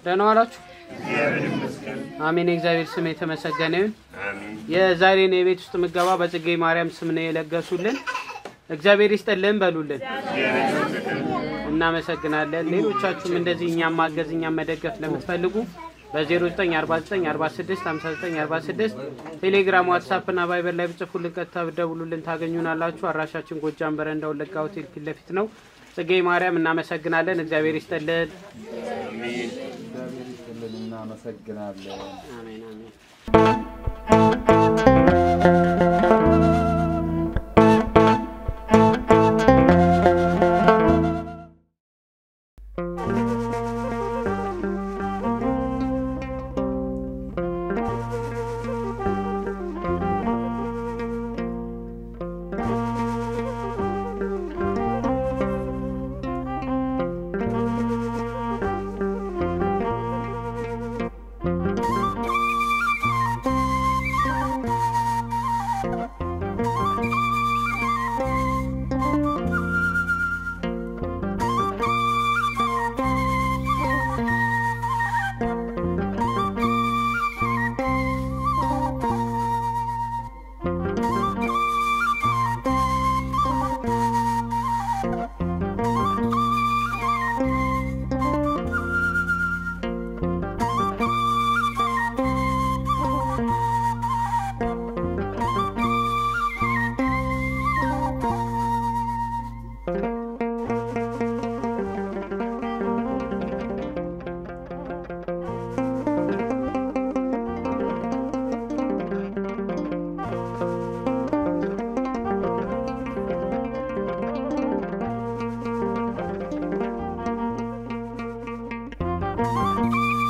ደህና ዋላችሁ? አሜን። የእግዚአብሔር ስም የተመሰገነ ይሁን። የዛሬን የቤት ውስጥ ምገባ በጽጌ ማርያም ስም ነው የለገሱልን። እግዚአብሔር ይስጥልን በሉልን። እናመሰግናለን። ሌሎቻችሁም እንደዚህ እኛም ማገዝ እኛም መደገፍ ለምትፈልጉ በ0949465946 ቴሌግራም፣ ዋትሳፕ እና ቫይበር ላይ ብጽፉልን ቀጥታ ብደውሉልን ታገኙናላችሁ። አድራሻችን ጎጃም በረንዳ ወለጋ ሆቴል ፊት ለፊት ነው። ጽጌ ማርያም እናመሰግናለን። እግዚአብሔር ይስጥልን። እግዚአብሔር ይስጥልን፣ እናመሰግናለን። አሜን አሜን። Thank